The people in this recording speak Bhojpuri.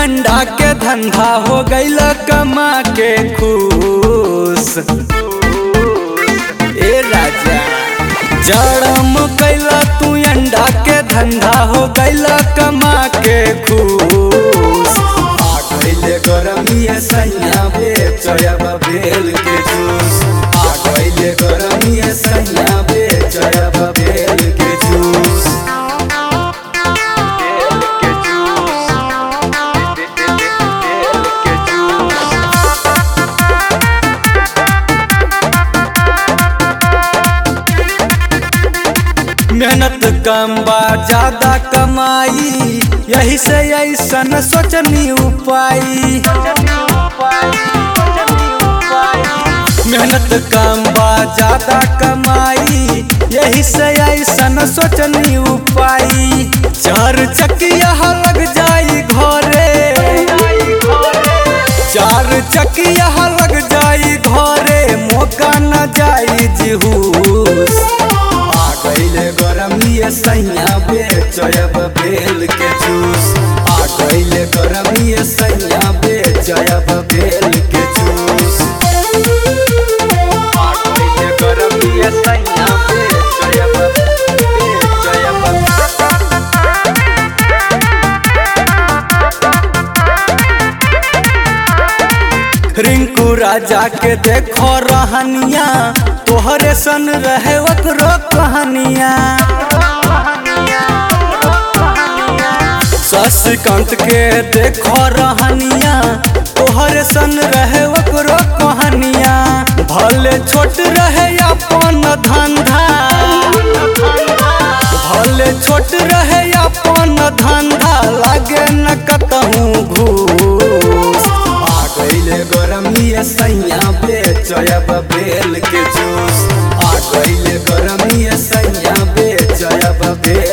अंडा के धंधा हो गईल कमा के खुश ए राजा जड़म कैला तू अंडा के धंधा हो गईल कमा के खुश आ गईले गरमिया सैया बेचब बेल के जूस आ गईले गरमिया सैया बेचब बेल के जूस बेल के जूस बेल के जूस मेहनत कम बा ज्यादा कमाई यही से ऐसन सोचनी उपाय मेहनत कम बा ज्यादा कमाई यही से ऐसन सोचनी उपाय चार चकिया लग जाई घरे चार चकिया लग जाई घरे मौका न जाई जिहूस आ गईले गरमिया सैया बेचब बेल के जूस आ गईले गरमिया सैया बेचब बेल के जूस आ गईले गरमिया सैया बेचब बेचब रिंकू राजा के देखो रहनिया तोहरे सन रहे ओकरो कहानिया शशिकांत के देखो रहनिया तोहरे सन रहे ओकरो कहानिया भले छोट रहे अपन धंधा भले छोट रहे अपन धंधा लागे न कतहूँ घूस आ गईले गरमिया सैया बेचब बेल के जूस आ गईले गरमिया सैया बेचब बेल